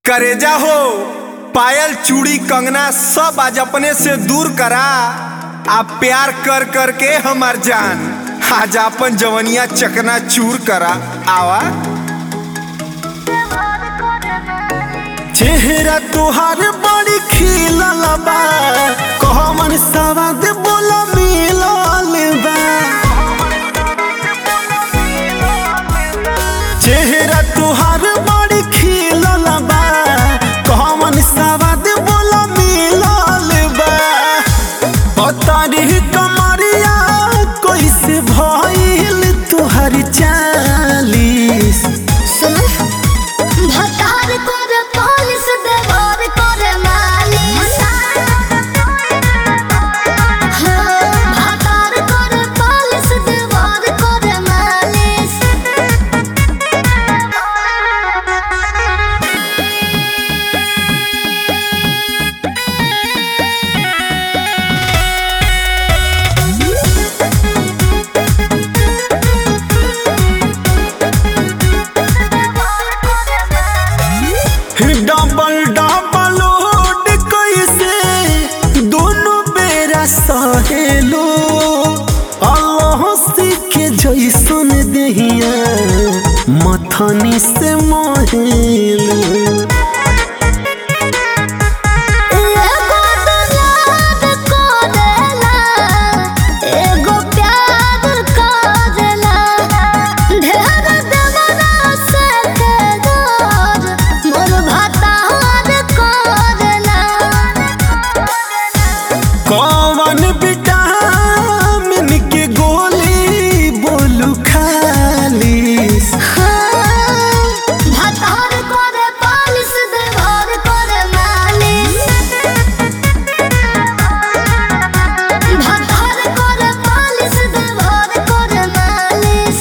करेजा हो पायल चूड़ी कंगना सब आज अपने से दूर करा आप प्यार कर कर के हमार जान आज अपन जवनिया चकना चूर करा आवा चेहरा तुहार बड़ी खिलल बा कहमन सवाद बोला मिलल बा चेहरा तुहार बड़ी खिलल बा कहमन सवाद बोला मिलल बा पतारी कमरिया कैसे भइल तुहर चालीस भतार करे पालिस देवार करे मालिस हाँ, भतार करे पालिस देवार करे मालिस डबल डबल लोड कैसे दोनों बेरा सहेलो अल्लाह के जैसन देहिया मथनी से मोहेलो एगो दुलार करेला, एगो प्यार करेला। ढेर देवरा से केदार, मोर भतार करेला। कौन विटामिन के गोली बोलू खालीस हाँ, भतार करे पालिस, देवार करे मालिस। भतार करे पालिस, देवार करे मालिस।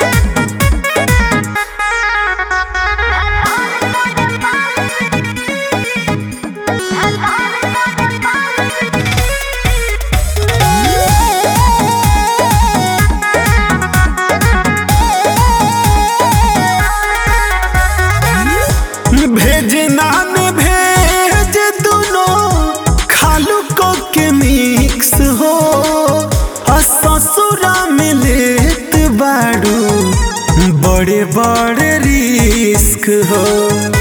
भेज नान भेज दोनों खालू को के मिक्स हो आ ससुरा में लेत बाड़ू बड़े बड़े रिस्क हो